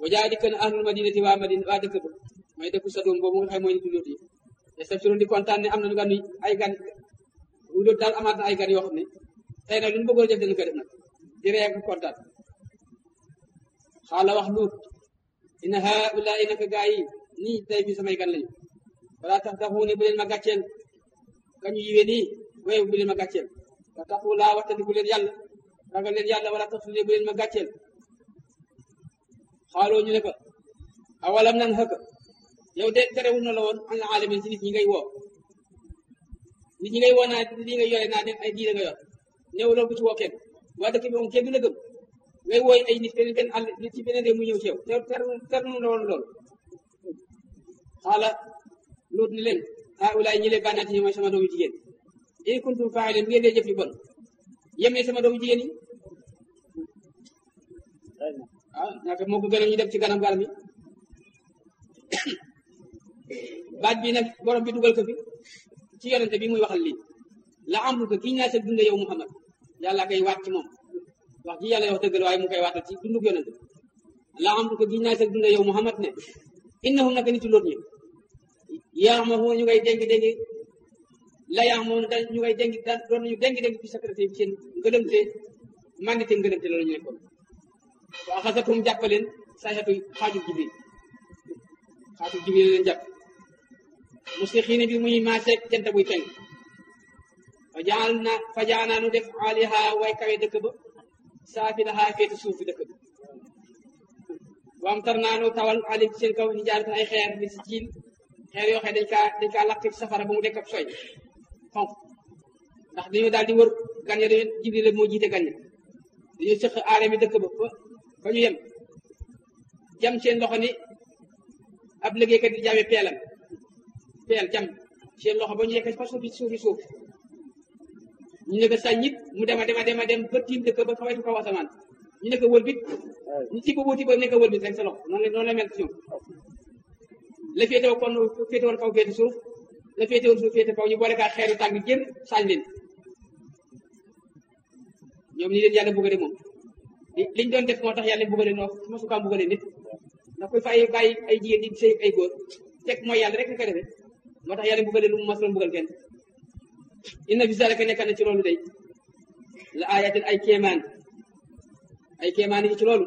wa jaa dikk na ahlul madinati waa madina waa dëkk ba mooy dëkku Sadum boobu nga xam mooy nitu Luut yi yastabsiruun di kontaan ne am na gan ay gan bu Luut daal amaat na ay gan yoo xam ne tey nag lu ñu bëggoon a def dañu ko def nag di ree ak kontaan xaala wax Luut inna haulaai naka gaa yi nii tey bi samay gan lañu wala tax taxu ne bu leen ma gàcceel kañu yiwee nii wéy bu leen ma gàcceel wa taxu laa waxtandi bu leen yàlla ragal leen yàlla wala tax bu leen ma gàcceel xaaloo ñu ne ko awalam nan xëkk yow de terewul na la woon an la alamin si nit ñi ngay woo nit ñi ngay woo naa lii nga yore naa def ay diine nga yor néew loolu bu ci woo kenn waa dëkk bi moom kenn du la gëm ngay wooy ay nit beneen benn àll nit ci beneen réew mu ñëw ci yow ter ter ter nu la woon loolu xaala loot ni leen ah wulaay ñi leen bànnaati yi mooy sama doomu jigéen in kuntum faa'ilin bu ngeen dee jëf yu bon yem ne sama doomu jigéen yi ah ñaata moo ko gën a ñu dem ci ganam garam yi baat bi nag borom bi dugal ko fi ci yonente bi muy waxal lii la am ko kii naa sa dund yow Muhammad yàlla koy waat ci moom wax ji yàlla wax dëgg la waaye mu koy waatal ci dundug yonente la am ko kii naa sa dund yow Muhammad ne innahum naka nitu loot ñi yaa ma ñu ngay dénk dénk la yaa moom da ñu ngay dénk da doon nañu dénk dénk ci secrétaire bi seen ngëlëmte mandité ngëlëmte loolu ñu nekkoon waa xasatum jàppaleen sayxatu xaaju jibril xaaju jibril leen jàpp muslixiina bi muy maaseeg jant buy fenk fa jaal na fa jaanaa nu def aliha way kawe dëkk ba saafi laha féeti suufi dëkk ba waam tar naa nu tawal alim seen kaw ni jaaratan ay xeer ni si jiil xeer yoo xam dañ kaa dañ kaa lakk ci safara ba mu dekk ab soy xonq ndax dañoo daal di wër gan ya dañoo jibril la moo jiite gan ya dañoo sëq aare mi dëkk ba fa ñu yem jam seen loxo ni ab liggéeykat di jaame peelam peel jam seen loxo ba ñu yekk fa suufi suufi suuf ñu ne ko sàññit mu dema dema dema dem ba tiim dëkk ba xawaytu kaw asamaan ñu ne ko wëlbit ñu ci boobu tiba ne ko wëlbit rek sa loxo noonu la noonu la mel ci ñoom la féete woon kon féete woon kaw féete suuf la féete woon suuf féete kaw ñu boole kaa xeeru tàng jër saañ leen ñoom ñi leen yàlla bëggale moom liñ doon def moo tax yàlla bëggale noo ma sukaa bëggale nit ndax koy fay bàyyi ay jigéen di sëy ay góor teg mooy yàlla rek nga koy defee moo tax yàlla bëggale lu mu mas doon bëggal kenn inna fi zalika nekk na ci loolu day la ayatin ay kéemaan ay kéemaan yi ci loolu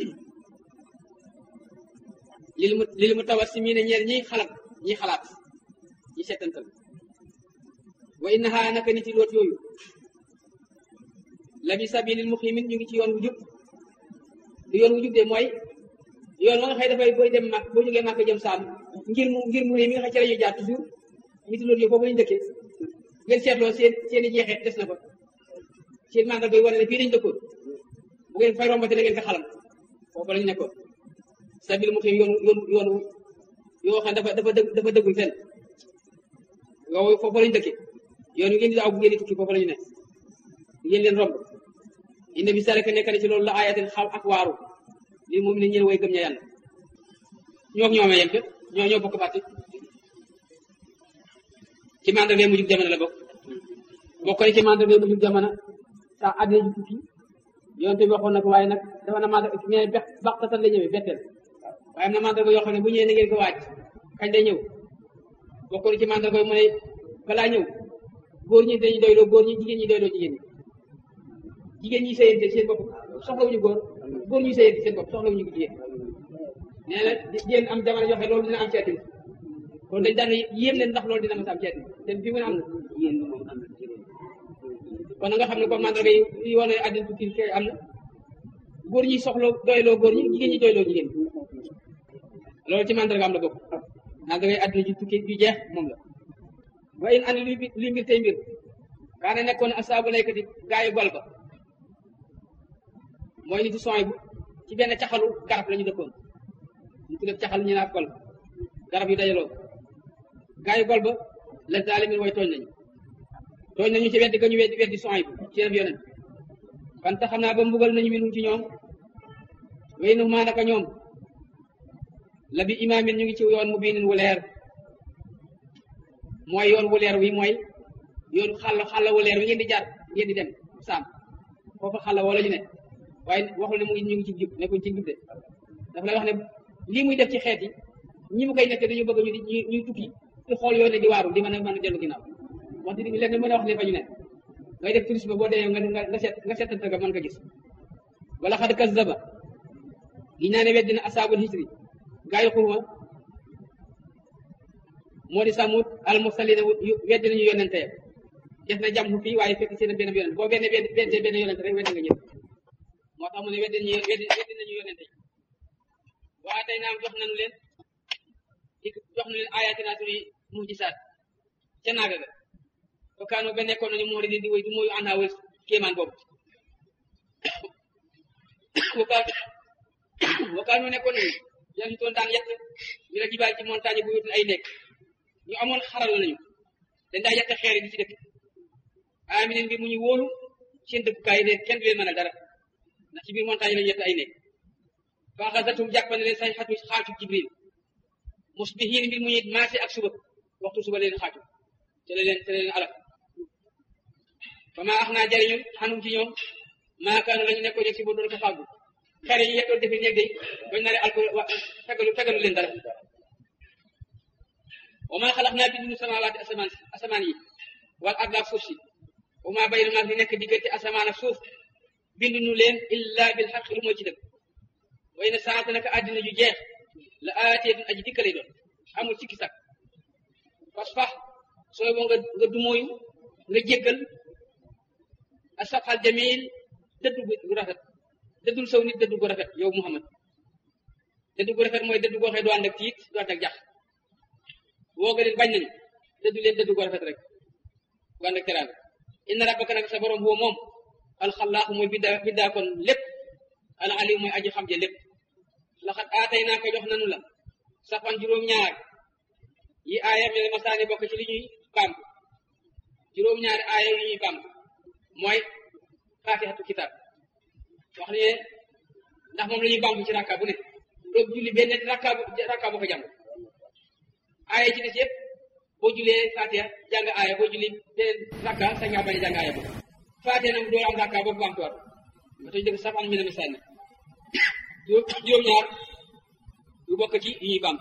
lil mu lil mu tawat si mii ne ñeer ñiy xalaat ñiy xalaat ñi settantal wa innaha naka nit yi loot yooyu la bi sabilil muqimin ñu ngi ci yoon wu jub du yoon wu jub de mooy yoon wa nga xëy dafay booy dem mag boo jógee màkk jëm saam ngir mu ngir mu ne mi nga xam ci la ñuy jaar toujours nit yi loot yooyu foofu lañu dëkkee ngeen seetloo seen seen i jeexeet des na fa seen màngal bay wane ne fii dañu dëkkoon bu ngeen fay rombate da ngeen ko xalam foofu lañu nekkoon sabil muqim yoon yoon yoon yoo xam dafa dafa dëgg dafa dëggul fenn yow foofu lañu dëkkee yoon wi ngeen di daaw bu ngeen di tukki foofu lañu ne ngeen leen romb inna bi saraka nekk na ci loolu la ayatin xaw ak waaru li moom ne ñeen way gëm ña yàlla ñoo ñoomee yem fépp ñoo ñoo bokk bàtti ci mandarga mu jug jamono la bokk bokk na ci mandarga mu jug jamono sax àddina ju tukki yonte bi waxoon na ko waaye nag dafa na mandarga ñee bex baxtatan la ñëwee betteel waaye am na mandarga yoo xam ne bu ñëwee na ngeen ko waaj kañ day ñëw bokk na ci mandarga yi mu ne balaa ñëw góor ñi dañuy doyloo góor ñi jigéen ñi doyloo jigéen ñi jigéen ñi sëyante seen bopp soxlawuñu góor góor ñi sëyante seen bopp soxlawuñu jigéen nee na jigéen am jamono joxe loolu dina am ci àddina kon dañ daan yéem leen ndax loolu dina mës a am ci àddina te fi mu ne am na yéen moom am na kon nga xam ne kon mandarga yi yi wane àddina tukki kay am na góor ñi soxla doyloo góor ñi jigéen ñi doyloo jigéen loolu ci mandarga am la bokk mandarga yi àddina ji tukki bi jeex moom la wa in an li li mbir tey mbir kaane nekkoon asaabu laykati gaayu gol ba mooy nit sooy bu ci benn caxalu garab la ñu dëkkoon ñu ko def caxal ñu naa gol garab yu dajaloo gaayu gol ba la zalimin way tooñ nañu tooñ nañu ci weddi ga ñu weddi weddi sooy bu ci def yonent fan tax xam naa ba mbugal nañu minum ci ñoom way nu maa naka ñoom la bi imaamin ñu ngi ci yoon mu biinin wu leer mooy yoon wu leer wi mooy yoon xàll xàll wu leer wi ngeen di jaar ngeen di dem saam foofu xàll wala ñu ne waaye waxul ne mu ngi ñu ngi ci jub nekkuñ ci jub de dafa lay wax ne lii muy def ci xeet yi ñi mu koy nekk dañu bëgg ñu di ñuy tukki di xool yoon ne di waaru di mën a mën a dellu ginnaaw wax dëgg leen mën a wax ne fa ñu ne ngay def tourisme boo dee nga nga seet nga seetante nga mën ko gis wala xad kazzaba gi naa ne weddina asaabul hisri gaa yi xurma moo di samut al mursalina weddi nañu yonente ya def na jàmm fii waaye fekk seen benn yonente boo benn benn benn benn yonente rek weddi nga ñëpp moo tax mu ne weddi nañu weddi weddi nañu yonente yi waaye tey naam jox nañu leen di jox nañu leen ayatina suñuy mujisaat ca naaga ga ba kaanoo ba nekkoon nañu moo di di wéy du mooyu àndaa wël kéemaan boobu wakaa wakaanoo nekkoon nañu yan si toon daan yett ñu la jibaal ci montagne bu wutul ay nekk ñu amoon xaral lañu dañ daa yett xeer yi di ci dëkk amineen bi mu ñu wóolu seen dëkkukaay yi ne kenn du leen mën a dara ndax ci biir montagne lañu yett ay nekk faaxasatum jàppane leen say xatu xaatu jibril musbihiin mbir mu ñuy maase ak suba waxtu suba leen xaatu te leen te leen alak fa maa ax naa jariñu xanum ci ñoom maakaanu lañu nekkoon yeg si ba doon ko fàggu xere yi yettoon defi néeg day bañ naa ne alko fegalu fegalu leen dara wa maa xalax naa bindu samawaati asamaan asamaan yi wal arda ak suuf si wa maa bayna maag di nekk diggante asamaan ak suuf bindu nu leen illa bil xaq lu mooy ci dëgg way na saata naka àddina ju jeex la aatiyatun aji dikka lay doon amul sikki sak fas fax sooy boo nga nga dumóoyu nga jéggal a safxal jamil dëddu gu rafet dëddul saw nit dëddu gu rafet yow Muhammad dëddu gu rafet mooy dëddu goo xee du ànd ak tiit du ànd ak jax woo nga leen bañ nañu dëddu leen dëddu gu rafet rek du ànd ak teraanga inna rabbaka nag sa borom boo moom alxallaaxu mooy biddaa biddaa kon lépp al alim mooy aji xam je lépp laxat aatay naa ko jox nanu la safan juróom-ñaar yi aaya mel masaani bokk ci li ñuy bamb juróom-ñaari aaya yi ñuy bamb mooy faatixatu kitaab wax ne ndax moom la ñuy bamb ci rakka bu ne doo julli benn rakka bu rakka bu ko jàng aaya ci des yëpp boo jullee faatixa jàng aaya boo julli benn rakka sa nga bañ a jàng aaya boobu faatixa nag doo am rakka boobu bamtuwaat nga tey dëgg safan mi ne masaani juróom-ñaar yu bokk ci yi ñuy bamb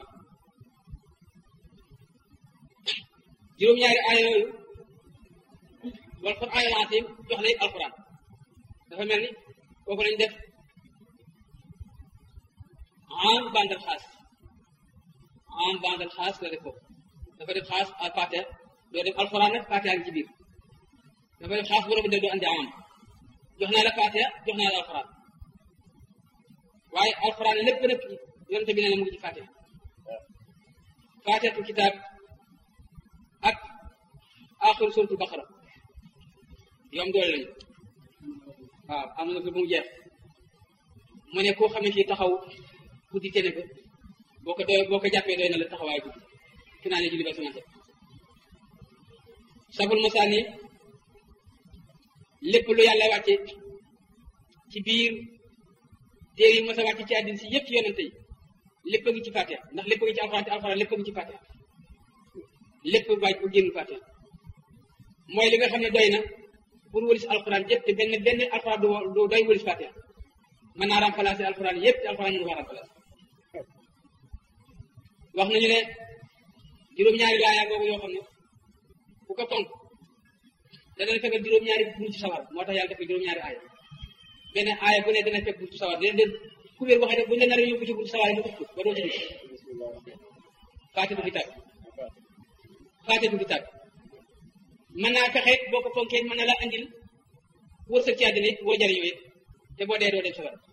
juróom-ñaari aaya yooyu wal qur'aan al azim jox lay alquran dafa mel ni kooku lañ def am bandal xaas am bandal xaas la def foofu dafa def xaas al fatiha doo def alquran nag fatiha ngi ci biir dafa def xaas borom def doo andi am jox naa la fatiha jox naa la alquran waaye alquran lépp nag yonente bi ne la mu ngi ci fatiha fatihatul kitaab ak aaxiru suratul baqara yom doole lañu waaw am na ko bu mu jeex mu ne koo xam ne kii taxaw guddi tene ko boo ko doy boo ko jàppee doy na la taxawaay guddi fi naa ne julli ba sama sabul masaani lépp lu yàlla wàcce ci biir téere yi mos a wàcce ci àddina si yëpp ci yonente yi lépp a ngi ci fatiha ndax lépp a ngi ci alxuraan te alxuraan lépp a ngi ci fatiha lépp waaj bu génn fatiha mooy li nga xam ne doy na pour wëlis alxuraan yëpp te benn benn alxuraan du doy wëlis fatiha mën naa remplacer alxuraan yëpp te alxuraan mënu ko remplacer wax nañu ne juróom-ñaari laaya boobu yoo xam ne ku ko tonk te dana fekk juróom-ñaari buntu sawar moo tax yàlla def juróom-ñaari aaya benn aaya bu ne dana fekk buntu sawar dina den kubéer boo xam ne bu ñu la nar a yóbbu ci buntu sawar yi nga ëpp ba doo ci dugg faatitu kitaab faatitu kitaab mën naa fexe boo ko fonkee mën na la andil wërsëg ci àddina it boo jariñoo it te boo dee doo dem sawar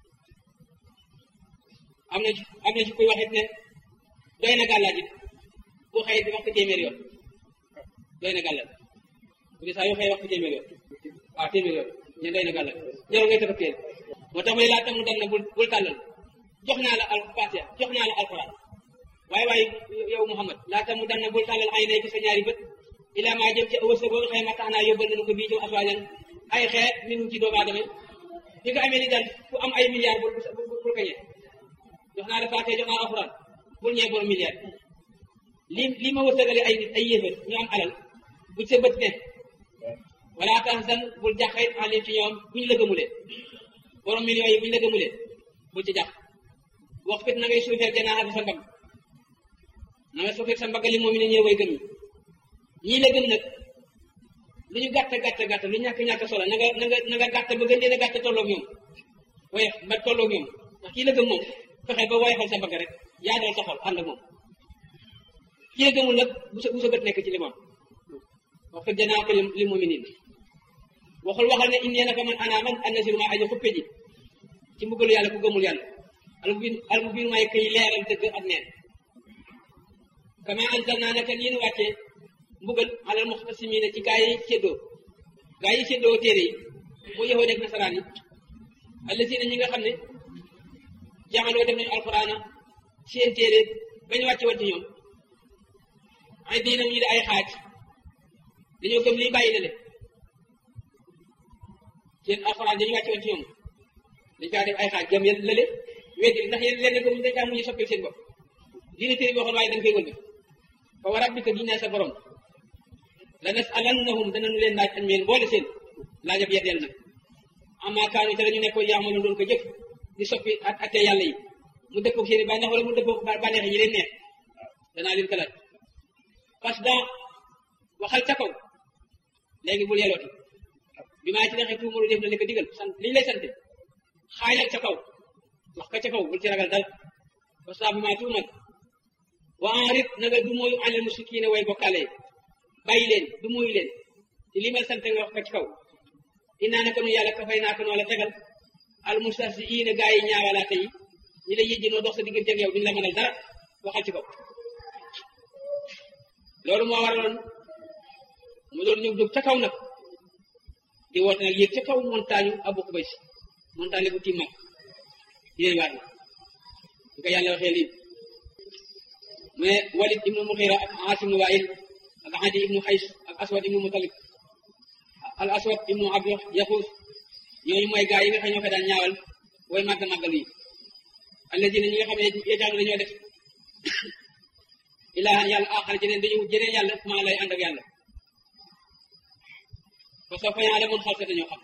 am na ci am na ci kuy wax it ne doy na gàllaaj it boo xëyee di wax ko téeméer yoon doy na gàllaaj bu dee saa yoo xëyee wax ko téeméer yoon waaw téeméer yoon ñu doy na gàllaaj jarul ngay tëgg téere moo tax may laa tam dam na bul bul tàllal jox naa la al fatiha jox naa la alquran waaye waaye yow Muhammad laa tam dam na bul tàllal ay nay ci sa ñaari bët ilaa maa jëm ci wërsëg boobu xëy ma tax naa yóbbal nañu ko bii ci aswaajan ay xeet min ci doomu aadama fi nga amee ni daal ku am ay milliards bul bul ko ñee jox naa la fatiha jox naa alquran bul ñee borom milliard li li ma wërsëgale ay nit ay yéefar ñu am alal bu sa bët ne wala tahzan bul jaxee alim ci ñoom bu ñu la gëmulee borom millions yi bu ñu la gëmulee bul ci jax wax fit na ngay suufeel janaaxa bi sa mbagg na nga suufeel sa mbagg li moom ne ñëw way gëm ñii la gëm nag lu ñu gàtt gàtt gàtt lu ñàkk ñàkk solo na nga na nga na nga gàtt ba gën leen a gàtt tolloog ñoom woyof ba tolloog ñoom ndax kii la gëm moom fexe ba woyofal sa mbagg rek yaa dal sa xol ànd ak moom kii la gëmul nag bu sa bu sa bët nekk ci li moom wax fit janaaxa li moom nii waxul waxal ne indi naka man ana man annasiru ma aja xuppe ji ci mbugalu yàlla ku gëmul yàlla almubin almubin may kay leeral dëgg ak neen kama anzalna naka nii nu wàccee mbugal alal muxtasimina ci gaa yi séddoo gaa yi séddoo téere yi mu yahoo def nasaraan yi allasina ñi nga xam ne jaxaloo def nañu alqurana seen téere bañu wàcce woon ci ñoom ay diinam ñu di ay xaaj dañoo gëm lii bàyyi na le seen alxuraan dañu wàcce woon ci ñoom dañ kaa def ay xaaj gëm yéen lële weddi ndax yéen leen ko dañ kaa mujj soppil seen bopp diine téere bi waxoon waaye dañ koy wëlbi fa wa rabbika giñ naa sa borom la nas alannahum danañu leen laaj añ meen boole seen laajab yeddeel nag amma kaanu te dañu nekkoon yaamalu doon ko jëf di soppi ak atte yàlla yi mu dëppoo seen i bànneex wala mu dëppoo bànneex yi leen neex danaa leen ko laaj parce que waxal ca kaw léegi bul yelooti bi maa ci neexee tuumalu def na li ko digal sant liñ lay sante xaayal ca kaw wax ka ca kaw bul ci ragal dal parce que bi maa tuumal wa enrit na nga du mooyu àlal musikina way bokkaale bàyyi leen du mooyu leen ci li ma sante nga wax ka ci kaw inaa naka nu yàlla ka fay naa ko noo la tegal al mustahziina gaa yi ñaawalaate yi ñi la yëjji noo dox sa diggante ak yow duñu la mënal dara waxal ci kaw loolu moo waraloon mu doon ñëw jóg ca kaw nag di woote nag yéeg ca kaw montagne Abu Qubays montagne bu tiim mag yéen waat na ñu ko yàlla waxee lii mais Walid ibnu Muxira ak Asim ibnu Wail ak Adi ibnu Xays ak Aswad ibnu Mutalib al Aswad ibnu Abdu Yaxuus ñooñu mooy gaa yi nga xam ñoo ko daan ñaawal way màgg màggal yi alladina ñi nga xam ne yéetaanu dañoo def ilaahan yàlla aaxar jeneen dañu jeneen yàlla maa lay ànd ak yàlla parce que fayaa la mun xal sa dañoo xam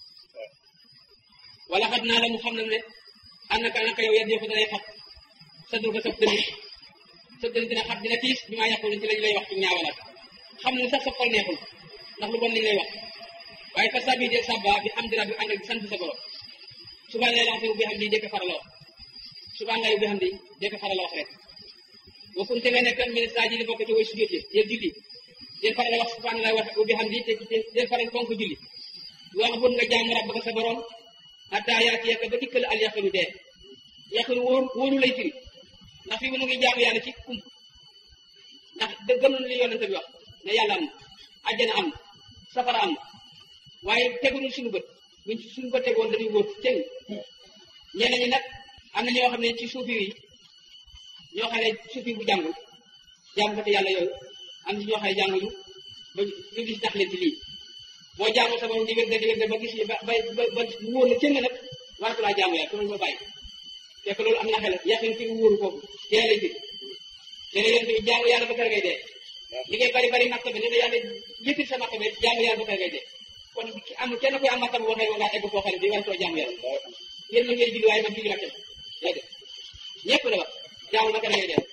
wala xat naa la mu xam na ne annaka naka yow yat yëpp danay xat sa dur ko sab dënn sa dënn dina xat dina tiis bi maa yàqulu ci lañu lay wax ci ñaawalaat xam ne sax sa xol neexul ndax lu bon liñ lay wax waaye fa sabi de sabba bi am dira bi ànd ak sant sa borom subaa lay lancé bi xam di dëkk farala wax subaa ngay bi xam di dëkk farala wax rek boo kunte nga nekk ministre ji li bokk ci way sujjóot yi yéen julli den faral wax subhanallah wax bi xam di te den faral fonk julli wax bun nga jaamu rabb ka sa borom hatta yaati yaka ba dikkal al yaqinu dee yaqinu wóor wóoru lay firi ndax fii mu ngi jaamu yàlla ci kum ndax dëggam li yonente bi wax ne yàlla am na àjjana am na safara am na waaye teguñu suñu bët buñ suñu ko tegoon dañuy wóor cëng ñeneen ñi nag am na ñoo xam ne ci suufi yi ñoo xam ne suufi bu jàngul jaamu ko te yàlla yooyu am ci ñoo xam ne jànguñu ba ñu gis tax leen ci lii boo jaamu sa borom di wér di wér ba gis ba ba ba wóor la cëng nag waratu laa jaamu yàlla ko ba bàyyi fekk loolu am na xel yaqin fi wóoru foofu teel lay firi léegi yéen tamit jaamu yàlla ba kër ngay dee li ngay bari bari makka bi ne yàlla yëkkil sa makka bi jaamu yàlla ba kër ngay dee kon am kenn koy am makka bi boo xam ne ngaa egg foo xam ne bi waratoo jaamu yàlla yéen ma ngeen julli waaye man julli makka bi dégg ñëpp la wax jaamu ba kër ngay dee